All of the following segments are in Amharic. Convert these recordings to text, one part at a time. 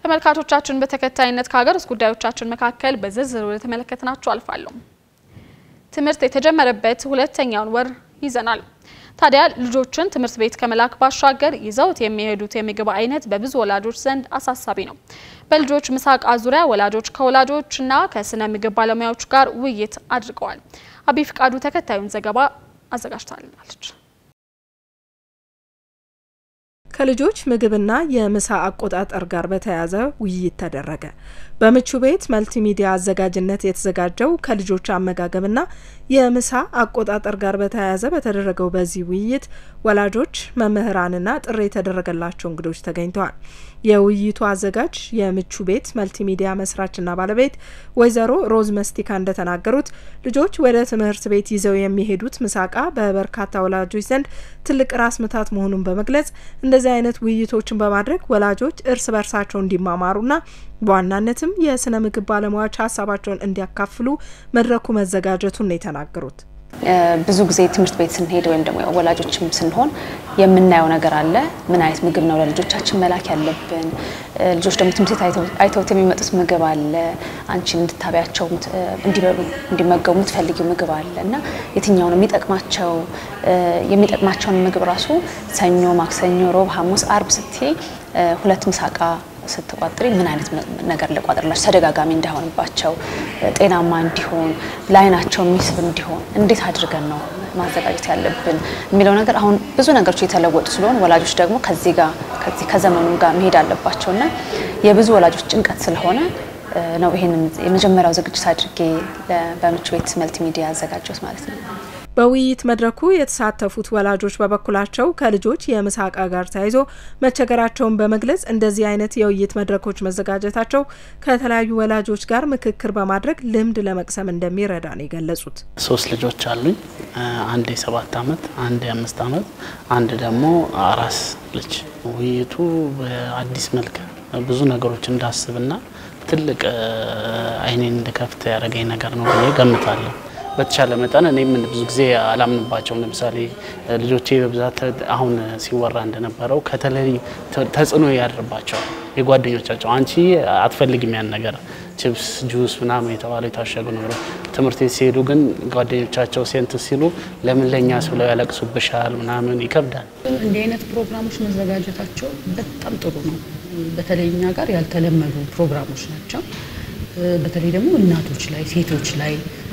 ተመልካቾቻችን በተከታይነት ከሀገር ውስጥ ጉዳዮቻችን መካከል በዝርዝር ወደ ተመለከትናቸው አልፋለሁ። ትምህርት የተጀመረበት ሁለተኛውን ወር ይዘናል። ታዲያ ልጆችን ትምህርት ቤት ከመላክ ባሻገር ይዘውት የሚሄዱት የምግብ አይነት በብዙ ወላጆች ዘንድ አሳሳቢ ነው። በልጆች ምሳቃ ዙሪያ ወላጆች ከወላጆችና ከስነ ምግብ ባለሙያዎች ጋር ውይይት አድርገዋል። አቢ ፍቃዱ ተከታዩን ዘገባ አዘጋጅታለች። ከልጆች ምግብና የምሳ አቆጣጠር ጋር በተያያዘ ውይይት ተደረገ። በምቹ ቤት መልቲሚዲያ አዘጋጅነት የተዘጋጀው ከልጆች አመጋገብና የምሳ አቆጣጠር ጋር በተያያዘ በተደረገው በዚህ ውይይት ወላጆች፣ መምህራንና ጥሪ የተደረገላቸው እንግዶች ተገኝተዋል። የውይይቱ አዘጋጅ የምቹ ቤት መልቲሚዲያ መስራችና ባለቤት ወይዘሮ ሮዝ መስቲካ እንደተናገሩት ልጆች ወደ ትምህርት ቤት ይዘው የሚሄዱት ምሳቃ በበርካታ ወላጆች ዘንድ ትልቅ ራስ ምታት መሆኑን በመግለጽ እንደዚህ አይነት ውይይቶችን በማድረግ ወላጆች እርስ በርሳቸው እንዲማማሩና በዋናነትም የስነ ምግብ ባለሙያዎች ሀሳባቸውን እንዲያካፍሉ መድረኩ መዘጋጀቱን ነው የተናገሩት። ብዙ ጊዜ ትምህርት ቤት ስንሄድ ወይም ደግሞ ወላጆችም ስንሆን የምናየው ነገር አለ። ምን አይነት ምግብ ነው ለልጆቻችን መላክ ያለብን? ልጆች ደግሞ ትምህርት ቤት አይተውት የሚመጡት ምግብ አለ። አንቺ እንድታቢያቸው እንዲበሉ እንዲመገቡ የምትፈልጊው ምግብ አለ እና የትኛው ነው የሚጠቅማቸው? የሚጠቅማቸውን ምግብ ራሱ ሰኞ፣ ማክሰኞ፣ ሮብ፣ ሐሙስ፣ አርብ ስትይ ሁለት ምሳቃ ስትቋጥሪ ምን አይነት ነገር ልቋጥርላቸው ተደጋጋሚ እንዳይሆንባቸው ጤናማ እንዲሆን ለአይናቸው የሚስብ እንዲሆን እንዴት አድርገን ነው ማዘጋጀት ያለብን የሚለው ነገር አሁን ብዙ ነገሮች የተለወጡ ስለሆን ወላጆች ደግሞ ከዚህ ጋር ከዚህ ከዘመኑ ጋር መሄድ አለባቸው እና የብዙ ወላጆች ጭንቀት ስለሆነ ነው ይሄንን የመጀመሪያው ዝግጅት አድርጌ በምቹ ቤት መልቲሚዲያ ያዘጋጀሁት ማለት ነው። በውይይት መድረኩ የተሳተፉት ወላጆች በበኩላቸው ከልጆች የምሳ እቃ ጋር ተያይዞ መቸገራቸውን በመግለጽ እንደዚህ አይነት የውይይት መድረኮች መዘጋጀታቸው ከተለያዩ ወላጆች ጋር ምክክር በማድረግ ልምድ ለመቅሰም እንደሚረዳ ነው የገለጹት። ሶስት ልጆች አሉኝ። አንድ የሰባት አመት፣ አንድ የአምስት አመት፣ አንድ ደግሞ አራስ ልጅ። ውይይቱ በአዲስ መልክ ብዙ ነገሮች እንዳስብና ትልቅ አይኔን እንድከፍት ያደረገኝ ነገር ነው ብዬ ገምታለሁ። በተቻለ መጠን እኔም ብዙ ጊዜ አላምንባቸውም። ለምሳሌ ልጆቼ በብዛት አሁን ሲወራ እንደነበረው ከተለያዩ ተጽዕኖ ያድርባቸዋል የጓደኞቻቸው አንቺ አትፈልግም ያን ነገር ቺፕስ፣ ጁስ ምናምን የተባለው የታሸጉ ነገሮች ትምህርት ቤት ሲሄዱ ግን ጓደኞቻቸው ሴንት ሲሉ ለምን ለእኛ ብለው ያለቅሱብሻል ምናምን ይከብዳል። እንዲህ አይነት ፕሮግራሞች መዘጋጀታቸው በጣም ጥሩ ነው። በተለይ እኛ ጋር ያልተለመዱ ፕሮግራሞች ናቸው። በተለይ ደግሞ እናቶች ላይ ሴቶች ላይ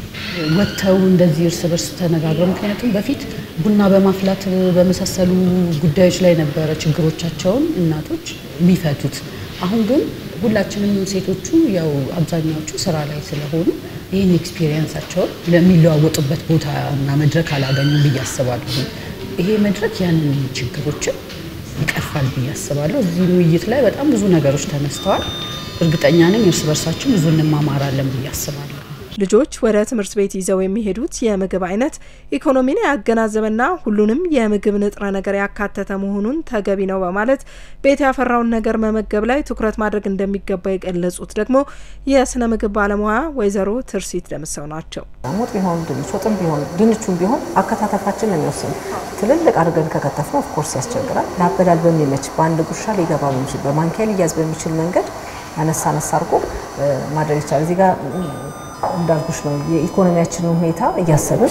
ወጥተው እንደዚህ እርስ በርስ ተነጋግረው ምክንያቱም በፊት ቡና በማፍላት በመሳሰሉ ጉዳዮች ላይ ነበረ ችግሮቻቸውን እናቶች የሚፈቱት። አሁን ግን ሁላችንም ሴቶቹ ያው አብዛኛዎቹ ስራ ላይ ስለሆኑ ይህን ኤክስፒሪየንሳቸውን ለሚለዋወጡበት ቦታ እና መድረክ አላገኙም ብዬ አስባለሁ። ይሄ መድረክ ያንን ችግሮችን ይቀርፋል ብዬ አስባለሁ። እዚህ ውይይት ላይ በጣም ብዙ ነገሮች ተነስተዋል። እርግጠኛ ነኝ እርስ በርሳችን ብዙ እንማማራለን ብዬ አስባለሁ። ልጆች ወደ ትምህርት ቤት ይዘው የሚሄዱት የምግብ አይነት ኢኮኖሚን ያገናዘበና ሁሉንም የምግብ ንጥረ ነገር ያካተተ መሆኑን ተገቢ ነው በማለት ቤት ያፈራውን ነገር መመገብ ላይ ትኩረት ማድረግ እንደሚገባ የገለጹት ደግሞ የስነ ምግብ ባለሙያ ወይዘሮ ትርሲት ደምሰው ናቸው። ወጥ ቢሆን ድንች ወጥም ቢሆን ድንቹም ቢሆን አከታተፋችን ነው የሚወስኑ። ትልልቅ አድርገን ከከተፍነው ኦፍኮርስ ያስቸግራል። ለአበላል በሚመች በአንድ ጉርሻ ሊገባ በሚችል በማንኪያ ሊያዝ በሚችል መንገድ አነሳ አነሳ አድርጎ ማድረግ ይቻላል። እዚህ ጋር እንዳልኩሽ ነው የኢኮኖሚያችንን ሁኔታ እያሰብን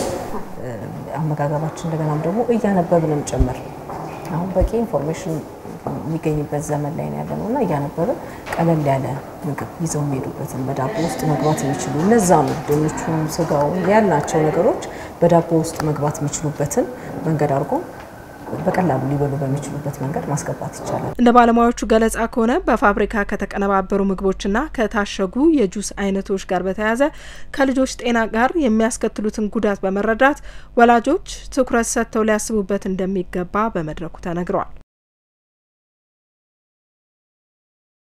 አመጋገባችን እንደገናም ደግሞ እያነበብንም ጭምር አሁን በቂ ኢንፎርሜሽን የሚገኝበት ዘመን ላይ ነው ያለ ነው እና እያነበብን ቀለል ያለ ምግብ ይዘው የሚሄዱበትን በዳቦ ውስጥ መግባት የሚችሉ እነዛም ድንቹም ስጋውም ያልናቸው ነገሮች በዳቦ ውስጥ መግባት የሚችሉበትን መንገድ አድርጎ በቀላሉ ሊበሉ በሚችሉበት መንገድ ማስገባት ይቻላል። እንደ ባለሙያዎቹ ገለጻ ከሆነ በፋብሪካ ከተቀነባበሩ ምግቦችና ከታሸጉ የጁስ አይነቶች ጋር በተያያዘ ከልጆች ጤና ጋር የሚያስከትሉትን ጉዳት በመረዳት ወላጆች ትኩረት ሰጥተው ሊያስቡበት እንደሚገባ በመድረኩ ተነግረዋል።